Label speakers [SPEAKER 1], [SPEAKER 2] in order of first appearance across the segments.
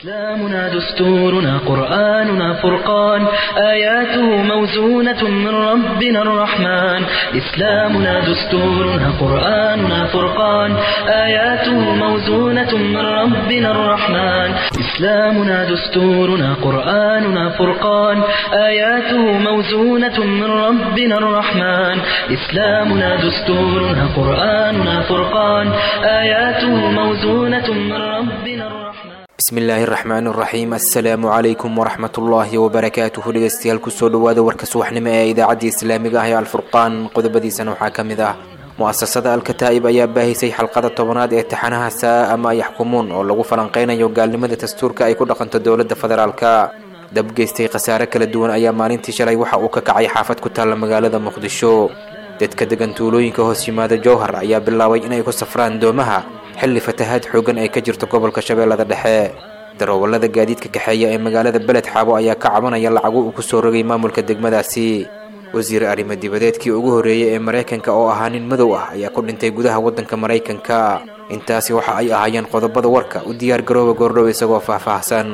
[SPEAKER 1] إسلامنا دستورنا قرآننا فرقان آياته موزونة من ربنا الرحمن إسلامنا دستورنا قرآننا فرقان آياته موزونة من ربنا الرحمن إسلامنا دستورنا قرآننا فرقان آياته موزونة من ربنا الرحمن إسلامنا دستورنا قرآننا فرقان آياته موزونة من ربنا الرحمن
[SPEAKER 2] bismillaahi raxmaan raxiim assalaamu calaykum waraxmatullaahi wabarakaatuhu dhegeystayaal kusoo dhawaada warka subaxnimo ee idaacadda islaamiga ah ee alfurqaan qodobadiisana waxaa ka mid ah mu-asasada alkataa'ib ayaa baahisay xalqada tobanaad ee taxanaha saa ama yaxkumuun oo lagu falanqeynayo gaalnimada dastuurka ay ku dhaqanto dowladda federaalka dab geystay khasaare kala duwan ayaa maalintii shalay waxa uu ka kacay xaafad ku taalla magaalada muqdisho dadka degan tuulooyinka hoos yimaada jowhar ayaa bilaabay inay ku safraan doomaha xilli fatahaad xoogan ay ka jirto gobolka shabeellada dhexe darawallada gaadiidka kaxeeya ee magaalada beled xaabo ayaa ka cabanaya lacago uu ku soo rogay maamulka degmadaasi wasiir arrimo dibadeedkii ugu horreeyey ee maraykanka oo ahaa nin madow ah ayaa ku dhintay gudaha waddanka maraykanka intaasi waxa ay ahaayeen qodobada warka u diyaar garooba goordhow isagoo faahfaahsan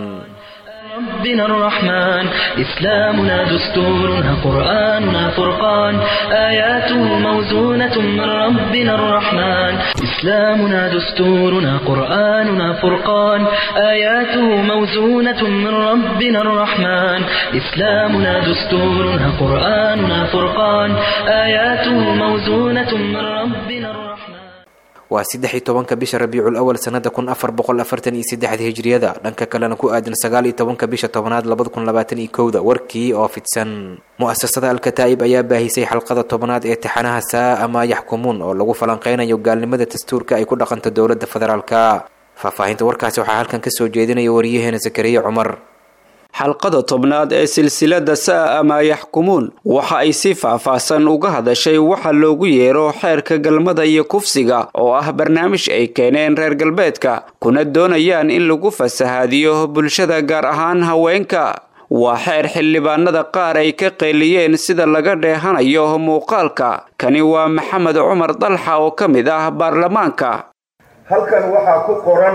[SPEAKER 1] ربنا الرحمن إسلامنا دستورنا قرآننا فرقان آياته موزونة من ربنا الرحمن إسلامنا دستورنا قرآننا فرقان آياته موزونة من ربنا الرحمن إسلامنا دستورنا قرآننا فرقان آياته موزونة من ربنا الرحمن
[SPEAKER 2] waa saddex iyo tobanka bisha rabiicul awal sanada kun afar boqol afartan iyo saddexda hijriyada dhanka kalena ku aadan sagaal iyo tobanka bisha tobanaad labada kun labaatan iyo kowda warkii oo fidsan mu-asasada alkataa'ib ayaa baahisay xalqada tobanaad ee taxanaha saa ama yaxkumuun oo lagu falanqeynayo gaalnimada dastuurka ay ku dhaqanto dowladda federaalka faahfaahinta warkaasi waxaa halkan kasoo jeedinaya wariyaheena zakariya cumar
[SPEAKER 3] xalqada tobnaad ee silsilada saa ama yaxkumuun waxa ay si faahfaahsan uga hadashay waxa loogu yeero xeerka galmada iyo kufsiga oo ah barnaamij ay keeneen reer galbeedka kuna doonayaan in lagu fasahaadiyo bulshada gaar ahaan haweenka waa xeer xildhibaanada qaar ay ka qeeliyeen sida laga dheehanayo muuqaalka kani waa maxamed cumar dalxa oo ka mid ah baarlamaanka
[SPEAKER 4] halkan waxaa ku qoran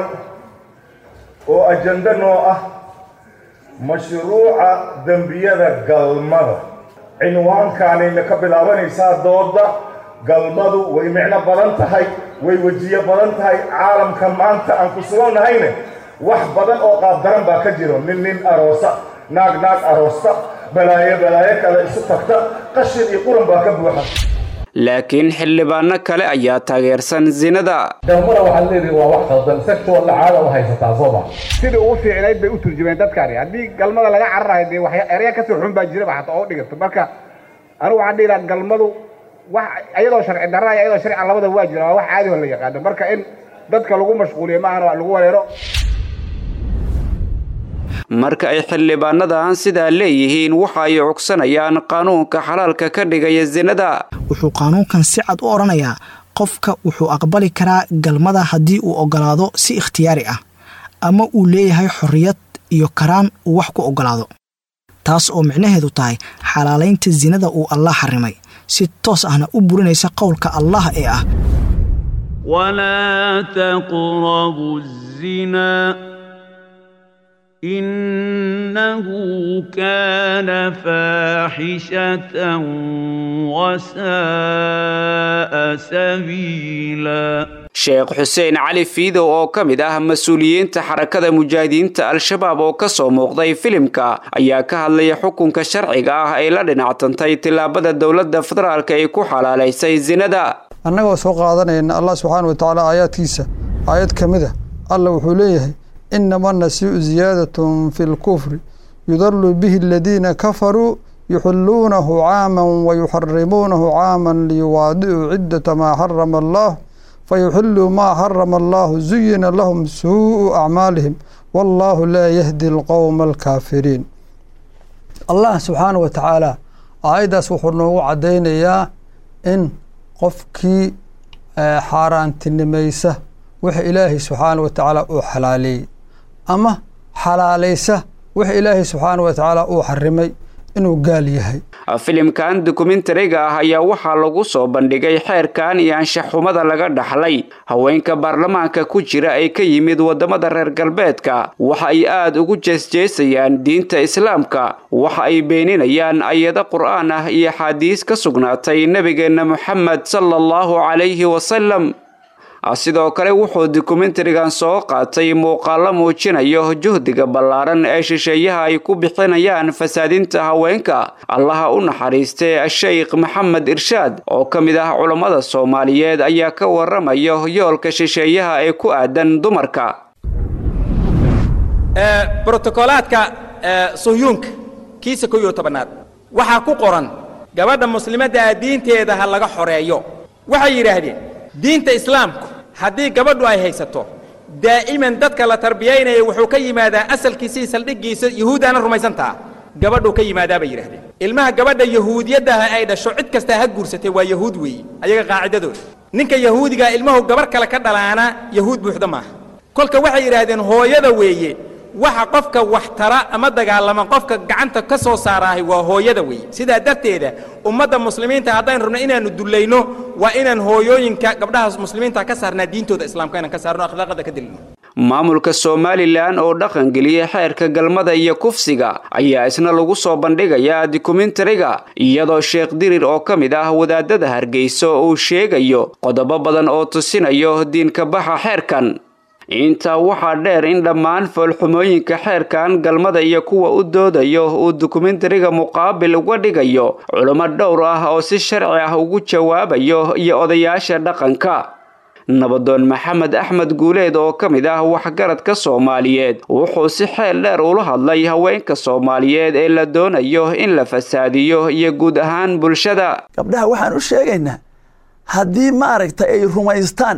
[SPEAKER 4] oo ajando noo ah mashruuca dembiyada galmada cinwaankaanayna ka bilaabanaysaa dooda galmadu way micno badan tahay way wejiyo badan tahay caalamka maanta aan ku sugannahayne wax badan oo qaabdaran baa ka jiro nin nin aroosa naag naag aroosta balaayo balaayo kale isu tagta qashin iyo quran baa ka buuxa
[SPEAKER 3] laakiin xildhibaano kale ayaa taageersan zinada
[SPEAKER 5] galmada waxaad leedihi waa wax khaldan sexual caada u haysataa sooma
[SPEAKER 6] sidii ugu fiicnayd bay u turjumeen dadkani haddii galmada laga cararayo dee wax erya kasoo xun baa jiraba xataa oo dhigato marka anigu waxaan dhihi lahaa galmadu wax iyadoo sharci darra iyo iyadoo sharcian labada waa jira waa wax caadi oo la yaqaano marka in dadka lagu mashquuliyo maahan lagu wareero
[SPEAKER 3] marka ay xildhibaanadan sidaa leeyihiin waxa ay cugsanayaan qaanuunka xalaalka ka dhigaya zinada
[SPEAKER 7] wuxuu qaanuunkan si cad u odhanayaa qofka wuxuu aqbali karaa galmada haddii uu ogolaado si ikhtiyaari ah ama uu leeyahay xorriyad iyo karaan uu wax ku ogolaado taas oo micnaheedu tahay xalaalaynta sinada uu allah xarimay si toos ahna u burinaysa qowlka allah ee ah
[SPEAKER 8] walaa taqrabu zina innahu kaana faaxishatan wasa'a sabiila
[SPEAKER 3] sheekh xuseen cali fiidow oo ka mid ah mas-uuliyiinta xarakada mujaahidiinta al-shabaab oo ka soo muuqday filimka ayaa ka hadlaya xukunka sharciga ah ay la dhinactantay tillaabada dowladda federaalk ay ku xalaalaysay zinada
[SPEAKER 9] annagoo soo qaadanayna allah subxaana wa tacaala aayaadkiisa aayad ka mid a alla wuxuu leeyahay inama nasiicu ziyaadatun fi lkufri yudalu bihi aladiina kafaruu yuxiluunahu caaman wayuxarimuunahu caaman liyuwaadicuu ciddata maa xarama allah fayuxiluu maa xarama allahu zuyina lahum suu'u acmaalihim wallaahu laa yahdi alqowma alkaafiriin allah subxaana wa tacaala aayaddaas wuxuu noogu caddaynayaa in qofkii xaaraantinimaysa wix ilaahay subxaana wa tacaala uu xalaaleeyey ama xalaalaysa wix ilaahay subxaana wa tacaala uu xarimay inuu gaal yahay
[SPEAKER 3] filimkan dokumentariga ah ayaa waxaa lagu soo bandhigay xeerkan iyo anshaxumada laga dhaxlay haweenka baarlamaanka ku jira ee ka yimid wadamada reer galbeedka waxa ay aada ugu jeesjeesayaan diinta islaamka waxa ay beeninayaan ayado qur-aan ah iyo axaadiis ka sugnaatay nebigeenna moxamed sala allahu calayhi wasalam sidoo kale wuxuu dokumentarigan soo qaatay muuqaalo muujinayo juhdiga ballaaran ee shisheeyaha ay ku bixinayaan fasaadinta haweenka allaha u naxariistay sheikh maxamed irshaad oo ka mid ah culammada soomaaliyeed ayaa ka waramayo yoolka shisheeyaha ee ku aadan dumarka
[SPEAKER 10] brotokolaadka suhyuunka kiisa ko iyo tobanaad waxaa ku qoran gabadha muslimadda ah diinteeda ha laga xoreeyo waxay yidhaahdeen diinta islaamku haddii gabadhu ay haysato daa'iman dadka la tarbiyaynaya wuxuu ka yimaadaa asalkiisii saldhiggiisa yahuudaana rumaysantaa gabadhuu ka yimaadaa bay yidhahdeen ilmaha gabadha yahuudiyaddaha ay dhasho cid kastaa ha guursatay waa yahuud weeye ayaga qaacidadooda ninka yahuudigaa ilmahu gabarh kale ka dhalaana yahuud buuxda maaha kolka waxay yidhaahdeen hooyada weeye waxa qofka wax tara ama dagaalama qofka gacanta ka soo saaraahay waa hooyada weeye sidaa darteeda ummadda muslimiinta haddaynu rabno inaannu dullayno waa inaan hooyooyinka gabdhaha muslimiinta ka saarnaa diintooda islaamka inaan ka saarno akhlaaqada ka dilino
[SPEAKER 3] maamulka somalilan oo dhaqangeliyay xeerka galmada iyo kufsiga ayaa isna lagu soo bandhigayaa dokumentariga iyadoo sheekh dirir oo ka mid ah wadaadada hargeysa uu sheegayo qodobo badan oo tusinayo diinka baxa xeerkan intaa waxaa dheer in dhammaan foolxumooyinka xeerkan galmada iyo kuwa u doodayo uu dokumentariga muqaabil uga dhigayo culummo dhowr ah oo si sharci ah ugu jawaabayo iyo odayaasha dhaqanka nabadoon maxamed axmed guuleed oo ka mid ah waxgaradka soomaaliyeed wuxuu si xeel dheer ula hadlay haweenka soomaaliyeed ee la doonayo in la fasaadiyo iyo guud ahaan bulshada
[SPEAKER 11] gabdhaha waxaan u sheegaynaa haddii maaragtay ay rumaystaan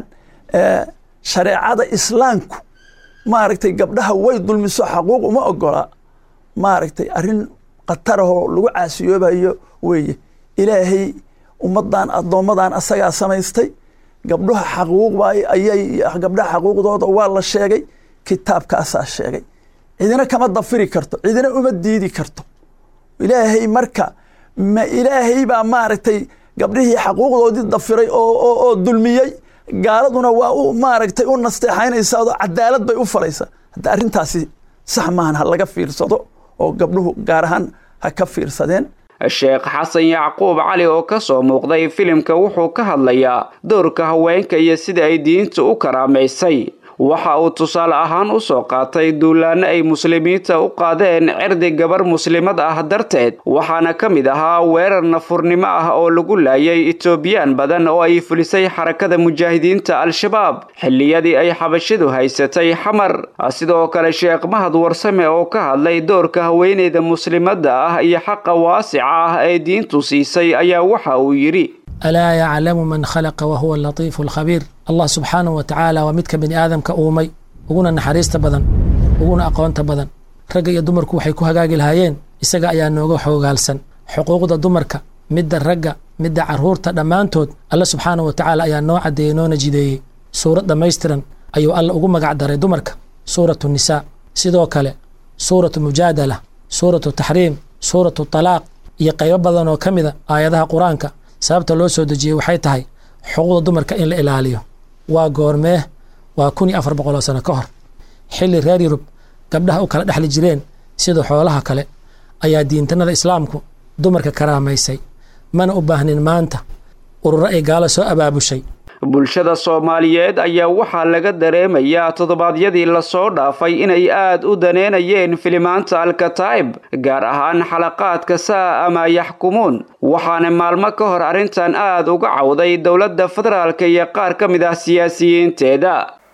[SPEAKER 11] shareecada islaamku maaragtay gabdhaha way dulmiso xaquuq uma ogola maaragtay arrin khatarahoo lagu caasiyoobayo weeye ilaahay ummaddan addoommadan asagaa samaystay gabdhaha xaquuqba ayay gabdhaha xaquuqdooda waa la sheegay kitaabkaasaa sheegay cidina kama dafiri karto cidina uma diidi karto ilaahay marka ma ilaahay baa maaragtay gabdhihii xaquuqdoodii dafiray oo dulmiyey gaaladuna waa u maaragtay u nasteexaynaysaa oo cadaalad bay u falaysaa hadda arrintaasi sax maahan ha laga fiirsado oo gabdhuhu gaar ahaan ha ka fiirsadeen
[SPEAKER 3] sheekh xasan yacquub cali oo ka soo muuqday filimka wuxuu ka hadlayaa doorka haweenka iyo sida ay diinta u karaamaysay waxa uu tusaale ahaan u soo qaatay duulaanno ay muslimiinta u qaadeen cirdi gabar muslimad ah darteed waxaana ka mid ahaa weerar nafurnimo ah oo lagu laayay etoobiyaan badan oo ay fulisay xarakada mujaahidiinta al-shabaab xilliyadii ay xabashidu haysatay xamar sidoo kale sheekh mahad warsame oo ka hadlay doorka haweeneyda muslimadda ah iyo xaqa waasica ah ee diintu siisay ayaa waxa uu yidhi
[SPEAKER 12] alaa yaclamu man khalaqa wahuwa alatiifu alkhabiir allah subxaanahu wa tacaala waa midka bini aadamka uumay uguna naxariista badan uguna aqoonta badan ragga iyo dumarku waxay ku hagaagi lahaayeen isaga ayaa nooga xoogaalsan xuquuqda dumarka midda ragga midda carruurta dhammaantood alle subxaanahu wa tacaala ayaa noo caddeeyey noona jideeyey suurad dhammaystiran ayuu alle ugu magac daray dumarka suuratu nisaa sidoo kale suuratu mujaadala suuratu taxriim suuratu talaaq iyo qaybo badan oo ka mida aayadaha qur-aanka sababta loo soo dejiyey waxay tahay xuquuqda dumarka in la ilaaliyo waa goormee waa kun iyo afar boqol oo sano ka hor xilli reer yurub gabdhaha u kala dhexli jireen sida xoolaha kale ayaa diintanada islaamku dumarka karaamaysay mana u baahnin maanta ururo ay gaalo soo abaabushay
[SPEAKER 3] bulshada soomaaliyeed ayaa waxaa laga dareemayaa toddobaadyadii lasoo dhaafay inay aad u daneynayeen filimaanta alkataa'ib gaar ahaan xalaqaadka saa ama yaxkumuun waxaana maalmo ka hor arrintan aad uga cawday dowladda federaalka iyo qaar ka mid ah siyaasiyiinteeda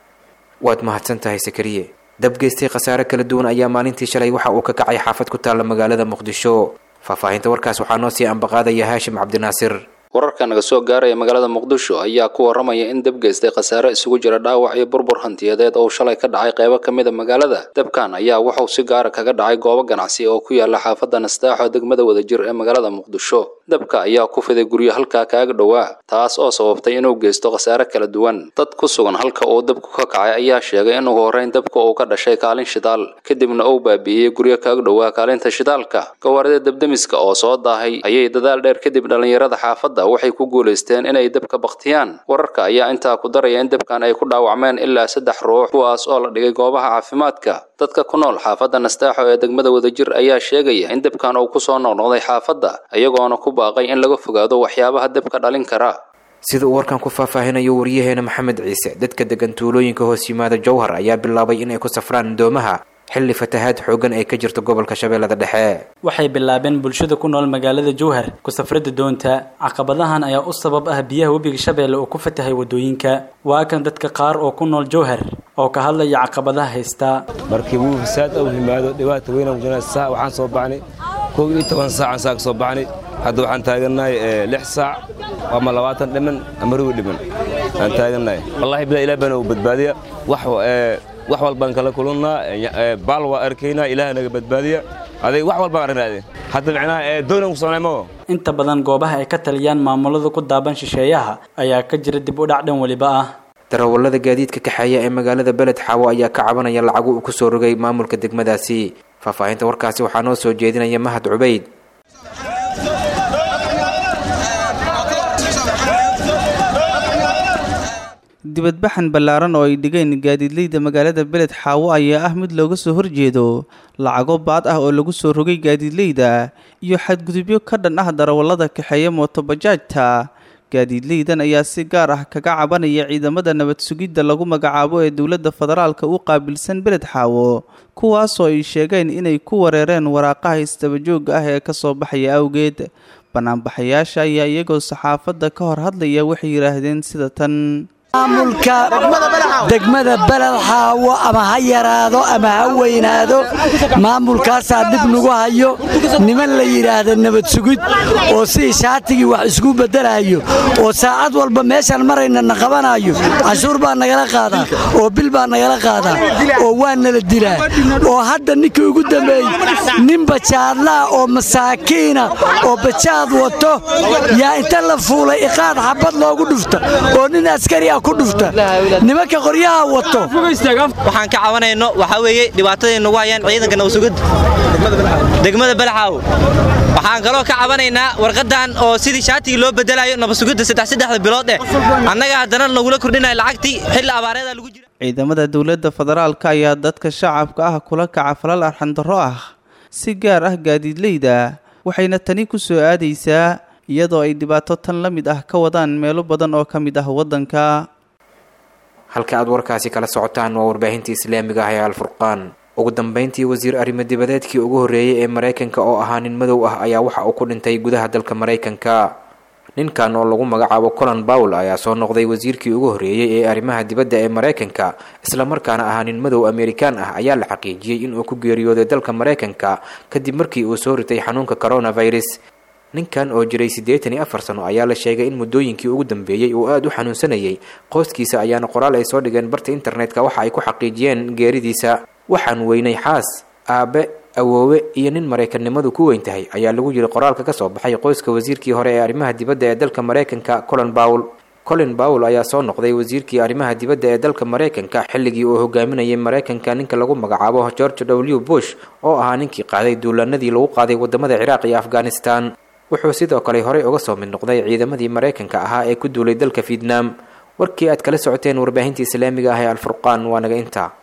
[SPEAKER 2] waad mahadsan tahay sakariye dabgeystay khasaare kala duwan ayaa maalintii shalay waxa uu ka kacay xaafad ku taalla magaalada muqdisho faahfaahinta warkaas waxaa noo sii ambaqaadaya haashim cabdinaasir
[SPEAKER 13] wararka naga soo gaaraya magaalada muqdisho ayaa ku waramaya in dab geystay khasaare isugu jira dhaawac iyo burbur hantiyadeed oo shalay ka dhacay qaybo ka mid a magaalada dabkan ayaa wuxuu si gaara kaga dhacay goobo ganacsi oo ku yaala xaafadda nastaaxo degmada wadajir ee magaalada muqdisho dabka ayaa ku fiday guryo halkaa kaaga dhowaa taas oo sababtay inuu geysto khasaare kala duwan dad ku sugan halka uu dabku ka kacay ayaa sheegay in ugu horreyn dabka uu ka dhashay kaalin shidaal kadibna uu baabi'iyey guryo kaaga dhowaa kaalinta shidaalka gawaarida dabdemiska oo soo daahay ayay dadaal dheer kadib dhallinyarada xaafadda waxay ku guulaysteen inay dabka baktiyaan wararka ayaa intaa ku daraya in dabkan ay ku dhaawacmeen ilaa saddex ruux kuwaas oo la dhigay goobaha caafimaadka dadka ku nool xaafadda nastaaxo ee degmada wadajir ayaa sheegaya in dabkan uu kusoo noqnoqday xaafadda iyagoona ku baaqay in laga fogaado waxyaabaha dabka dhalin kara
[SPEAKER 2] sida uu warkan ku faahfaahinayo waryaheena maxamed ciise dadka degan tuulooyinka hoos yimaada jowhar ayaa bilaabay inay ku safraan doomaha xilli fatahaad xooggan ay ka jirto gobolka shabeellada dhexe
[SPEAKER 14] waxay bilaabeen bulshada ku nool magaalada jowhar ku safrada doonta caqabadahan ayaa u sabab ah biyaha webiga shabeelle oo ku fatahay wadooyinka waa kan dadka qaar oo ku nool jowhar oo ka hadlaya caqabadaha haysta
[SPEAKER 15] markii wuu fasaad u yimaado dhibaata weyna mujinaa saa waxaan soo baxnay kow iyo toban saacaan saa ka soo baxnay hadda waxaan taagannahay lix saac ama labaatan dhiman ama rubi dhiman aan taagannahay wallahi bidaa ilaah baana u badbaadiya wax wax walbaan kala kulannaa baal waa arkaynaa ilaah naga badbaadiya aday wax walbaan aragnaadeen hadda micnaha doonan ku soconay maho
[SPEAKER 14] inta badan goobaha ay ka taliyaan maamulada ku daaban shisheeyaha ayaa ka jira dib u dhac dhan weliba ah
[SPEAKER 2] darawallada gaadiidka kaxeeya ee magaalada beled xaawo ayaa ka cabanaya lacagu uu ku soo rogay maamulka degmadaasi faahfaahinta warkaasi waxaa noo soo jeedinaya mahad cubayd
[SPEAKER 16] dibadbaxan ballaaran oo ay dhigeen gaadiidleyda magaalada beled xaawo ayaa ah mid looga soo horjeedo lacago baad ah oo lagu soo rogay gaadiidleyda iyo xadgudubyo ka dhan ah darawallada kaxeeya mootobajaajta gaadiidleydan ayaa si gaar ah kaga cabanaya ciidamada nabad sugidda lagu magacaabo ee dowladda federaalka u qaabilsan beled xaawo kuwaasoo ay sheegeen inay ku wareereen waraaqaha isdabajooga ah ee ka soo baxaya awgeed banaanbaxayaasha ayaa iyagoo saxaafadda ka hor hadlaya waxay yidhaahdeen sida tan
[SPEAKER 17] maamulka degmada beled xaawo ama ha yaraado ama ha weynaado maamulkaasaa dhib nagu hayo niman la yidhaahda nabad sugid oo sidii shaatigii wax isku beddelayo oo saacad walba meeshaan marayna na qabanayo canshuur baa nagala qaadaa oo bil baa nagala qaadaa oo waa nala dilaa oo hadda ninkii ugu dambeeyey nin bajaadlaa oo masaakiina oo bajaad wato yaa inta la fuulay iqaad xabad loogu dhufta oo nin askari ah nimanka qoryaha wato
[SPEAKER 18] waxaan ka cabanayno waxaa weeye dhibaatadaay nagu hayaan ciidanka nabasugidda degmada balaxaawo waxaan kaloo ka cabanaynaa warqadan oo sidii shaatigii loo bedelayo nabasugidda saddexsaddexda bilood eh annaga haddana nagula kordhinaya lacagtii xilli abaareeda lagu jira
[SPEAKER 16] ciidamada dowladda federaalka ayaa dadka shacabka ah kula kaca falal arxandarro ah si gaar ah gaadiidleyda waxayna tani ku soo aadaysaa iyadoo ay dhibaato tan la mid ah ka wadaan meelo badan oo ka mid ah waddanka
[SPEAKER 2] halka aad warkaasi kala socotaan waa warbaahinta islaamiga ah ee alfurqaan ugu dambeyntii wasiir arrimo dibadeedkii ugu horreeyey ee maraykanka oo ahaa nin madow ah ayaa waxa uu ku dhintay gudaha dalka maraykanka ninkan oo lagu magacaabo colon bawl ayaa soo noqday wasiirkii ugu horreeyey ee arrimaha dibadda ee maraykanka islamarkaana ahaa nin madow amerikaan ah ayaa la xaqiijiyey inuu ku geeriyooday dalka maraykanka kadib markii uu soo ritay xanuunka coronavirus ninkan oo jiray siddeetan iyo afar sano ayaa la sheegay in muddooyinkii ugu dambeeyey uu aada u xanuunsanayay qoyskiisa ayaana qoraal ay soo dhigeen barta internetka waxa ay ku xaqiijiyeen geeridiisa waxaan weynay xaas aabe awoowe iyo nin maraykanimadu ku weyn tahay ayaa lagu yiri qoraalka ka soo baxay qoyska wasiirkii hore ee arrimaha dibadda ee dalka maraykanka colin bawl colin bawl ayaa soo noqday wasiirkii arrimaha dibadda ee dalka maraykanka xilligii uu hogaaminayay maraykanka ninka lagu magacaabo george w bush oo ahaa ninkii qaaday duulaanadii lagu qaaday wadamada ciraaq iyo afghanistan wuxuu sidoo kale horey uga soo mid noqday ciidamadii maraykanka ahaa ee ku duulay dalka vietnam warkii aad kala socoteen warbaahinta islaamiga ah ee alfurqaan waa naga intaa